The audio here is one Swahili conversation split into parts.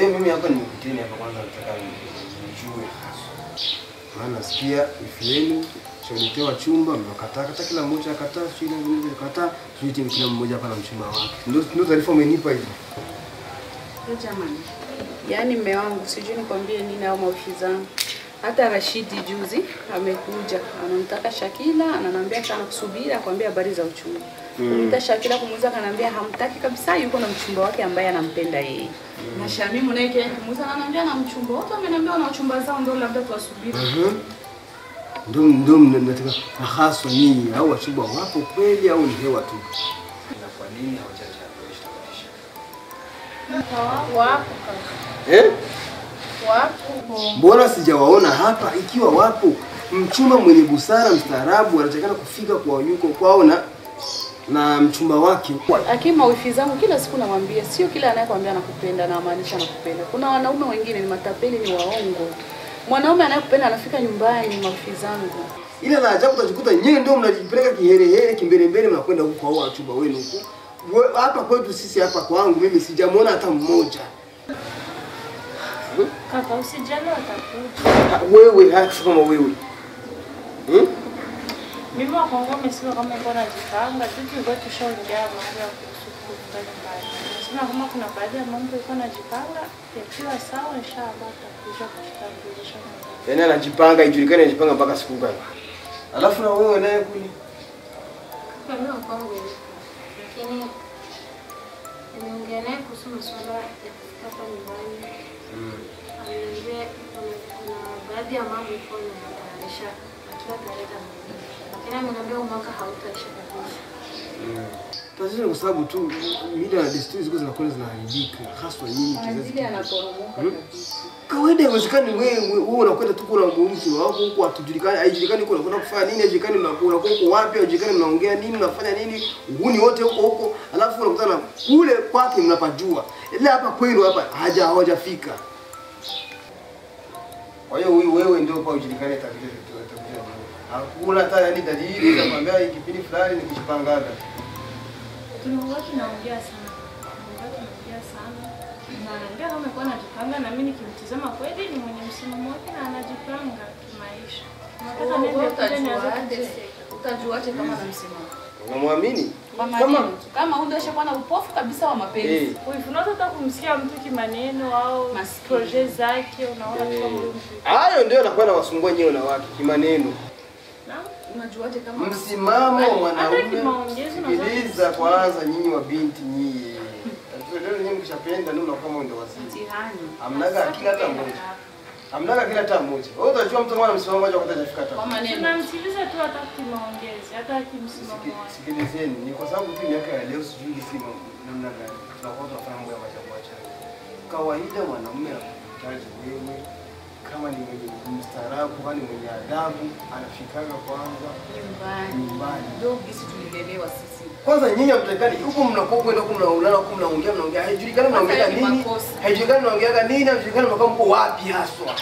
hiyo mimi hapa nimekuteni hapa kwanza nataka nijue hasa. Maana nasikia ifi yenu shaletewa chumba mmekataa kata kila mmoja akataa sio ile mmoja akataa sio tena kila mmoja hapa na mchumba wake. Ndio ndio taarifa umenipa hivi. Yo jamani, yaani mme wangu sijui nikwambie nini au mawifi zangu. Hata Rashidi juzi amekuja anamtaka Shakila, ananiambia sana kusubiri akwambia habari za uchumba. Kumwita Shakila kumuuliza, akaniambia hamtaki kabisa, yuko na mchumba wake ambaye anampenda yeye. Na Shamimu naye kile kumuuliza, ananiambia na mchumba wote wameniambia wana uchumba zao, ndio labda tuwasubiri. Mhm. Ndio ndio mnataka haswa nyinyi au wachumba wapo kweli au ni hewa tu? Na kwa nini hawajajiandikisha? Wapo Eh? wapo. Mbona sijawaona hapa? Ikiwa wapo, mchumba mwenye busara mstaarabu anatakana kufika kwa yuko kwao na na mchumba wake. Lakini mawifi zangu kila siku namwambia, sio kila anayekwambia anakupenda na maanisha anakupenda. Kuna wanaume wengine ni matapeli, ni waongo. Mwanaume anayekupenda anafika nyumbani, mawifi zangu. Ila la ajabu utajikuta nyewe ndio mnajipeleka kiherehere kimbelembele, mnakwenda huko kwa hao wachumba wenu huko. We- Hapa kwetu sisi hapa kwangu mimi sijamwona hata mmoja. Kaka usijali watakuja. Ha, Wewe hasa kama wewe hmm? Mimi wa Kongo umesema kama iko najipanga, tu tulikuwa tushaongea mambo ya kuhusu kuvuka nyumbani. Nasema kama kuna baadhi ya mambo iko najipanga, yakiwa sawa inshallah atakuja kututambulisha nyumbani. Yaani anajipanga ijulikane anajipanga mpaka siku gani. Alafu na wewe naye kule Kama mimi kwangu yupo. Lakini nimeongea naye kuhusu masuala ya kufika hapa nyumbani. Ameniambia kuna kuna baadhi ya mambo iko natayarisha akiwa ataleta mwenyewe. Lakini ameniambia huu mwaka hautaisha kabisa. tatizo ni kwa sababu tu mila na desturi ziko zinakwenda zinaharibika, haswa nyinyi kizazi Azili anaporomoka kabisa. kawaida haiwezekani wewe wewe unakwenda tu kuna mtu wako huko hatujulikani haijulikani huko unakwenda kufanya nini haijulikani unakuwa unakuwa huko wapi haijulikani mnaongea nini mnafanya nini uhuni wote huko huko alafu unakutana kule kwake mnapajua ila hapa kwenu hapa haja hawajafika kwa hiyo huyu wewe ndio kwa ujulikane tabia tabia hakuna hata yani dalili za kwambia hii kipindi fulani nikishipangaga Tulikuwa tunaongea sana. Tulikuwa tunaongea sana. Na ananiambia kama iko najipanga na mimi nikimtizama kweli ni mwenye msimamo wake na anajipanga kimaisha. Nataka Wewe niende kule nianze utajuaje? kuteseka. Utajuaje kama anamsimama? unamwamini Kwa Kama- maneno tu. Kama huyu ndio ashakuwa na upofu kabisa wa mapenzi. eh Uifunata hata kumsikia mtu kimaneno au Maskini. projet zake unaona tu kama huyu mtu. hayo ndio anakuwa nawasumbua nyewe wanawake kimaneno Naam. Unajuaje kama msimamo wa Hata mwanaume kimaongezi unaweza sikiliza kwanza nyinyi wa binti nyinyi Tatizo nyinyi mkishapenda ndio mnakuwa mwendo wazimu mtihani? hamnaga akili hata moja hamnaga akili hata moja wewe utajua mtu mwana msimamo moja wakati hajafika hata Kwa maneno. Tunamsikiliza tu hata kimaongezi, hata kimsimamo Siki- wake. sikilizeni ni kwa sababu tu miaka ya leo sijui hizi ma- namna gani tunakuwa tunafanya mambo ya maajabu ajabu kawaida mwanamume anakuhitaji wewe kama ni mwenye mstaarabu kama ni mwenye adabu anafikaga kwanza Nyumbani. nyumbani Ndio gisi tulilelewa sisi. kwanza nyinyi hamtakani huko mnakuwa kwenda huko mnaulana huko mnaongea mnaongea haijulikani mnaongea Sasa hivi nini makosa. haijulikani mnaongea nini haijulikani mnakuwa mko wapi haswa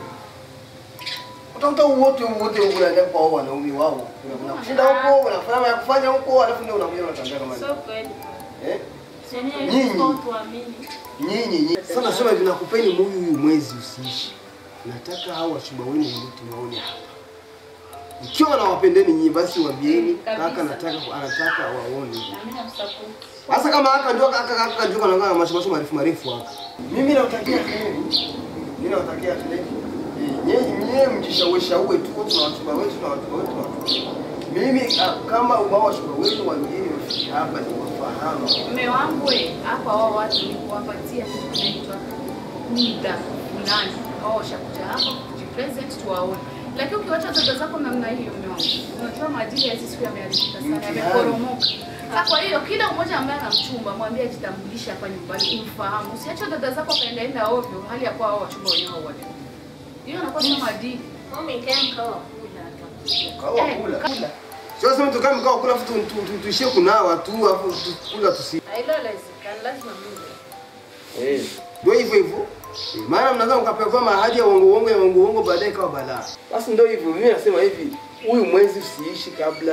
utakuta wote wote huko unaenda kwa wao wanaume wao unakushinda huko unafanya ya kufanya huko alafu ndio unakuja unatambia kama Sio kweli. eh Yaani Nyinyi. sio tuamini. nyinyi nyinyi sasa nasema hivi nakupeni huyu huyu mwezi usiishi nataka hao wachumba wenu ndio tuwaone hapa ikiwa nawapendeni nyinyi basi waambieni Kabisa. kaka nataka anataka waone Na mimi namsupport. Sasa kama haka ndio haka haka haka ndio kana mashomasho marefu marefu hapa. Mimi nawatakia heri. Mimi nawatakia heri. Nyinyi nyinyi mjishawisha uwe tu tuna wachumba wetu na watu wetu na watu. Mimi ah, kama ubao wachumba wetu wengine wafiki hapa ni wafahamu. Mume wangu we, hapa wao watu ni kuwapatia kitu kinaitwa muda fulani. Wao washakuja hapa kujipresent tuwaone. Lakini ukiwacha dada zako namna hiyo mume wangu, unajua maadili ya hizi siku yameharibika sana, Mtihani. yameporomoka. Sasa kwa hiyo kila mmoja ambaye ana mchumba mwambie ajitambulishe hapa nyumbani, umfahamu. Usiache dada zako kaenda enda ovyo, hali ya kuwa hao wachumba wenyewe hawajui. Hiyo inakuwa sio maadili. Mimi nikae mkao wa kula atakuja. Kawa Eh, kula. kula. Sio sema tukae mkao kula afu tu- tu- tu- tuishie kunawa tu afu tu- kula tusi. Hilo haliwezekani, lazima mimi. Eh. Ndio hivyo hivyo. Eh, Maana mnaweza mkapewa mahadi ya uongo uongo ya uongo uongo baadaye kawa balaa. Basi ndio hivyo. Mimi nasema hivi, huyu mwezi usiishi kabla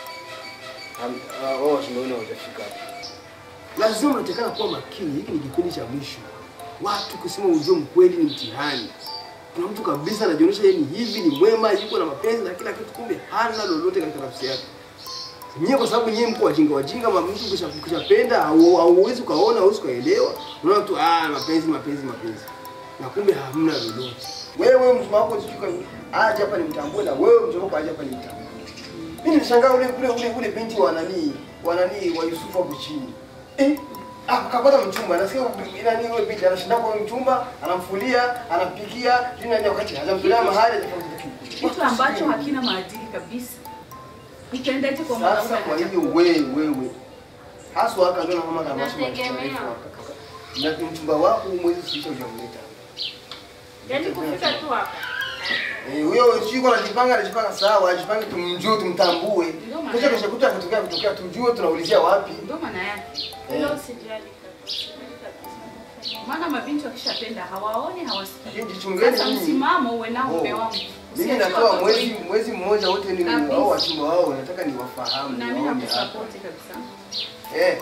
am- ah, wao washindani hawajafika hapa. Lazima mnatakana kuwa makini. Hiki ni kipindi cha mwisho. watu kusema ujue mkweli ni mtihani. Kuna mtu kabisa anajionyesha yeye ni hivi, ni mwema, yuko na mapenzi na kila kitu, kumbe hana lolote katika nafsi yake. Nyie kwa sababu nyie mko wajinga wajinga, ma mtu kisha kishapenda au hauwezi ukaona, hauwezi ukaelewa. Unaona tu ah, mapenzi mapenzi mapenzi. Na kumbe hamna lolote. Wewe mtu wako sijui aje hapa nimtambue na wewe mtu wako aje hapa nimtambue. Mimi nilishangaa ule ule ule ule binti wa nani wa nani wa Yusufu hapo chini. Eh, akapata mchumba. Nasikia nani yule binti anashinda kwa mchumba, anamfulia, anampikia, juu nani wakati hajamtolea mahali hajafanya Kitu ambacho hakina maadili kabisa. Itaendaje kwa Sasa mwanaume kwa anacha- hivyo wewe wewe haswa haka ndio kama kama Nategemea. na mchumba wako mwezi sisha hujamleta. Yaani kufika tu hapa. Eh, huyo siko anajipanga anajipanga sawa, ajipange tumjue tumtambue. Ndio maana Kisha kesho kuta kutokea kutokea tujue tunaulizia wapi. Ndio maana yake. Hilo Eh, usijali kaka. Usijali kabisa. Maana mabinti wakishapenda hawaoni hawasikii. lakini jichungeni Sasa nyinyi. msimamo uwe nao Oh. mume wangu. Mimi Usiachie natoa watoto mwezi wengi. mwezi mmoja wote ni Kabisa. wao wachumba wao nataka niwafahamu. Na mimi niwaone hapa. nakusapoti kabisa. Eh.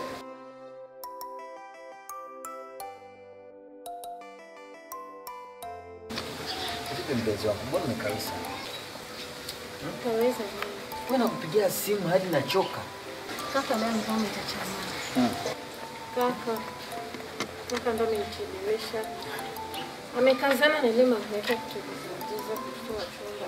Vipi mpenzi wangu, mbona umekawisa? Utaweza nini? Wewe nakupigia simu hadi nachoka. Kaka leo ni kama itachamaa. Hmm. Kaka. Kaka ndo amenichelewesha. Amekazana na ile mambo yake ya kutuliza kutoa chumba.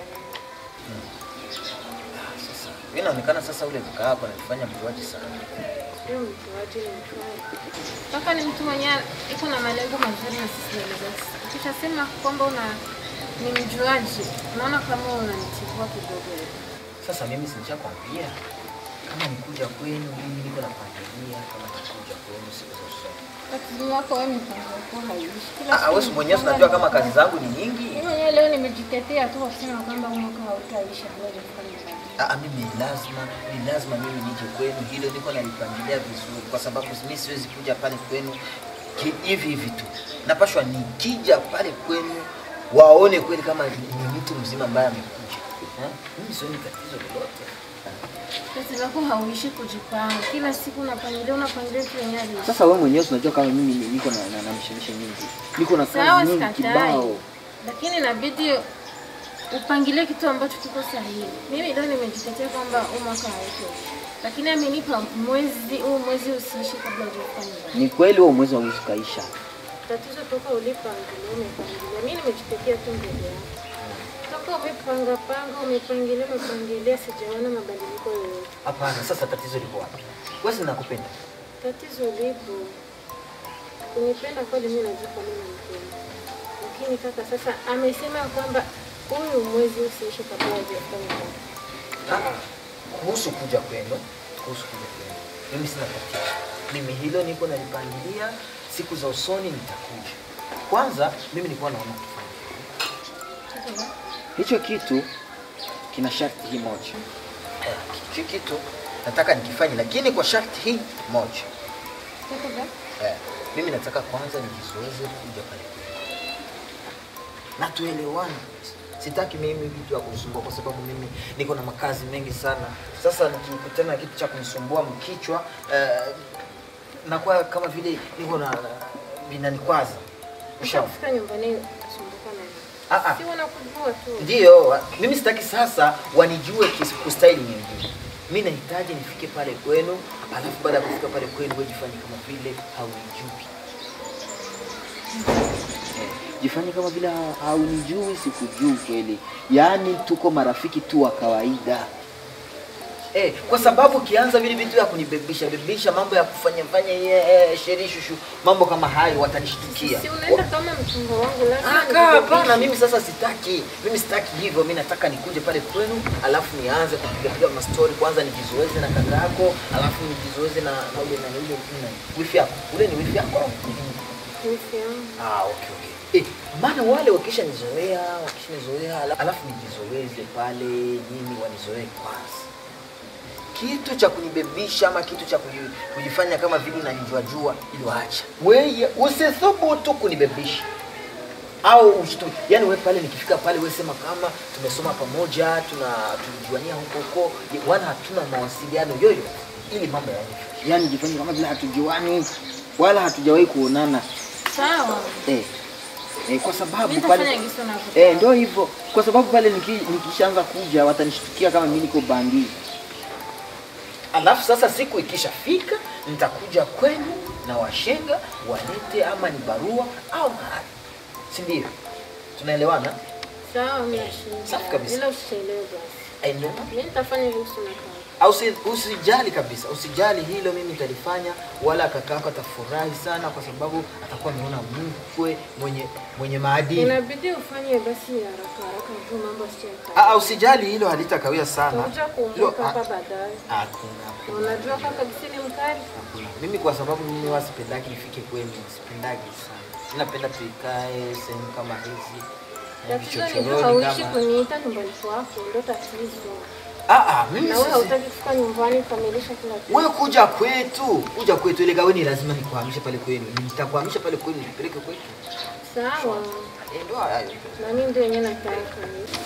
Sasa wewe inaonekana sasa ule kaka yako anafanya mjuaji sana. Sio mtuaji ni mtuaji. Kaka ni mtu mwenyewe iko na malengo mazuri na sisi na Ukishasema kwamba una ni mjuaji, unaona kama unanichukua kidogo. Sasa mimi si nishakwambia kama nikuja kwenu mimi niko napangilia kama nikuja kwenu siku za usoni. Tatizo wako wewe mipango yako haiishi. Kila Ah, siku wewe si mwenyewe unapanga unajua kama mipango. kazi zangu ni nyingi. Mimi mwenyewe leo nimejitetea tu kwa kusema kwamba huu mwaka hautaisha ngoja tufanye kazi. Ah, mimi lazima ni lazima mimi nije kwenu, hilo niko nalipangilia vizuri, kwa sababu mimi siwezi kuja pale kwenu ki- hivi hivi tu. Napashwa nikija pale kwenu waone kweli kama ni ni mtu mzima ambaye amekuja. Eh? Mimi sioni tatizo lolote. Tatizo lako hauishi kujipanga. Kila siku unapangilia unapangilia tu yenyewe haiishi. Sasa wewe mwenyewe unajua kama mimi ni- niko na, na, na mishemishe nyingi, niko na Sawa, kazi nyingi sikatai. kibao. Lakini inabidi upangilie kitu ambacho kiko sahihi. Mimi leo nimejitetea kwamba huu mwaka hautaisha. Lakini amenipa mwezi huu mwezi usiishi kabla hujafanya. Ni kweli wewe mwezi hauwezi kaisha. Tatizo toka ulipangilia umepangilia. Mimi nimejitetea tu mbele yako. Toka umepanga panga umepangilia umepangilia sijaona mabadiliko yoyote. Hapana, sasa tatizo liko wapi? Wewe si nakupenda. Tatizo lipo kunipenda kweli, mimi najua kwa nini nampenda, lakini kaka sasa amesema kwamba huyu mwezi usiishe kabla hajafanya kazi. Ah, kuhusu kuja kwenu, kuhusu kuja kwenu, mimi sina tatizo. Mimi hilo niko nalipangilia, siku za usoni nitakuja. Kwanza mimi nilikuwa naona kufanya hicho kitu kina sharti hii moja. Eh, hicho kitu nataka nikifanye, lakini kwa sharti hii moja. Kitu gani? Eh, mimi nataka kwanza nijizoeze kuja pale kwenu. na tuelewane. Sitaki mimi kitu ya kunisumbua kwa sababu mimi niko na makazi mengi sana. Sasa nikikutana na kitu cha kunisumbua mkichwa eh, nakuwa kama vile niko na vinanikwaza. Ushauri. Ukifika nyumbani usumbuka na nini? Ah, ah. Si wanakujua tu. Ndio, mimi sitaki sasa wanijue kis- kustahili nyingine. Mimi nahitaji nifike pale kwenu, alafu baada ya kufika pale kwenu wewe jifanye kama vile haunijui. Eh, Jifanye kama vile ha- haunijui, sikujui kweli. Yaani tuko marafiki tu wa kawaida. Eh, kwa sababu ukianza vile vitu ya kunibebisha bebisha mambo ya kufanya fanya eh, sheri shushu mambo kama hayo watanishtukia. Si unaenda kama mchumba wangu lazima Ah, kaa, nikubebishe. hapana, mimi sasa sitaki. Mimi sitaki hivyo. Mimi nataka nikuje pale kwenu, alafu nianze kupiga piga mastori kwanza, nijizoeze na kaka yako, alafu nijizoeze na na ule na ule na wifi yako. Ule ni wifi yako? Wifi yangu. Ah, okay okay. Eh, maana wale wakisha nizoea, wakisha nizoea, ala- alafu nijizoeze pale, nyinyi wanizoee kwanza. Kitu cha kunibebisha ama kitu cha kuji- kujifanya kama vile unanijua jua, ilo acha. Wewe usithubutu kunibebisha au ushtu yani wewe pale nikifika pale wewe sema kama tumesoma pamoja tuna tulijuania huko huko wana hatuna mawasiliano yoyo ili mambo yaende yani jifanye kama vile hatujuani wala hatujawahi kuonana Sawa. eh, eh, kwa sababu Mimi pale nitafanya gisi unavyotaka. Eh, ndio hivyo. Kwa sababu pale niki- nikishaanza kuja watanishtukia kama mimi niko bandi. Alafu sasa siku ikishafika nitakuja kwenu na washenga walete ama ni barua au mahali. Si ndio? Tunaelewana? Sawa, mimi nashinda. Safi kabisa. Ila usichelewe basi. Eh, ndio. Mimi nitafanya gisi unataka. Au usi- usijali kabisa, usijali hilo, mimi nitalifanya, wala kakako atafurahi sana, kwa sababu atakuwa ameona mkwe mwenye mwenye maadili. Inabidi ufanye basi haraka haraka tu mambo Ah, sio ah, usijali hilo, halitakawia sana. Utakuja Hilo, kuumbuka ah, hapa baadaye. Hakuna. hakuna. Unajua kaka gisi ni mkali. Hakuna. Mimi kwa sababu mimi huwa sipendagi nifike kwenu, sipendagi sana. Napenda tuikae sehemu kama hizi na Tatizo ni vichochoroni hauishi kama. kuniita nyumbani kwako, ndio tatizo. Ah ah, mimi Na wewe sisi. hautaki kufika nyumbani kukamilisha kila kitu. Wewe kuja kwetu, kuja kwetu ile gaweni lazima nikuhamishe pale kwenu. Nitakuhamisha pale kwenu nipeleke kwetu. Sawa. Eh, ndio hayo. Na mimi ndio yenyewe nataka.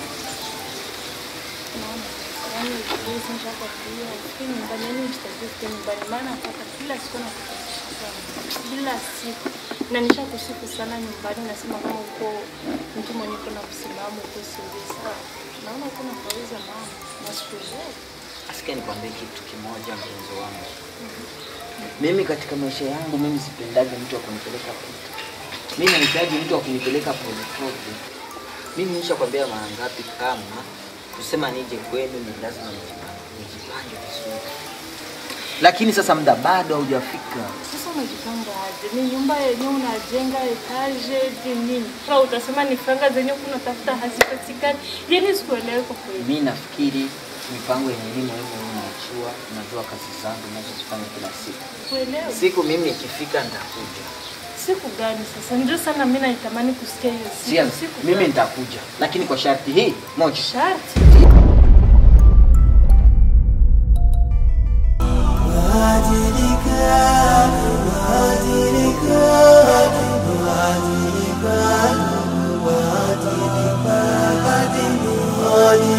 Yaani hizi nishakwambia, lakini nyumbani yani nitakuja kufika nyumbani maana hata kila siku nakukumbusha kila siku na nishakusifu sana nyumbani, nasema kama uko mtu mwenye kuna msimamo uko serious. Sawa, naona uko nafauza mama na sikuelewi. Asikia nikwambie kitu kimoja mpenzi wangu. Mimi katika maisha yangu mimi sipendagi mtu wa kunipeleka pole. Mimi nahitaji mtu wa kunipeleka pole pole. Mimi nishakwambia mara ngapi kama kusema nije kwenu ni lazima nijipange, nijipange vizuri. Lakini sasa muda bado haujafika. Sasa unajipanga aje? Ni nyumba yenyewe unajenga etaje je nini? Au utasema ni franga zenyewe kuna tafuta hazipatikani? Yaani sikuelewi kwa kweli. Mimi nafikiri mipango yenye mimi wewe unajua, unajua kazi zangu ninazozifanya kila siku. Kuelewi? Siku mimi nikifika nitakuja. Siku gani sasa? Ndio sana mimi naitamani kusikia hiyo Sia, siku. Siku mimi gani? nitakuja, lakini kwa sharti hii moja. sharti. Badilika, badilika, badilika,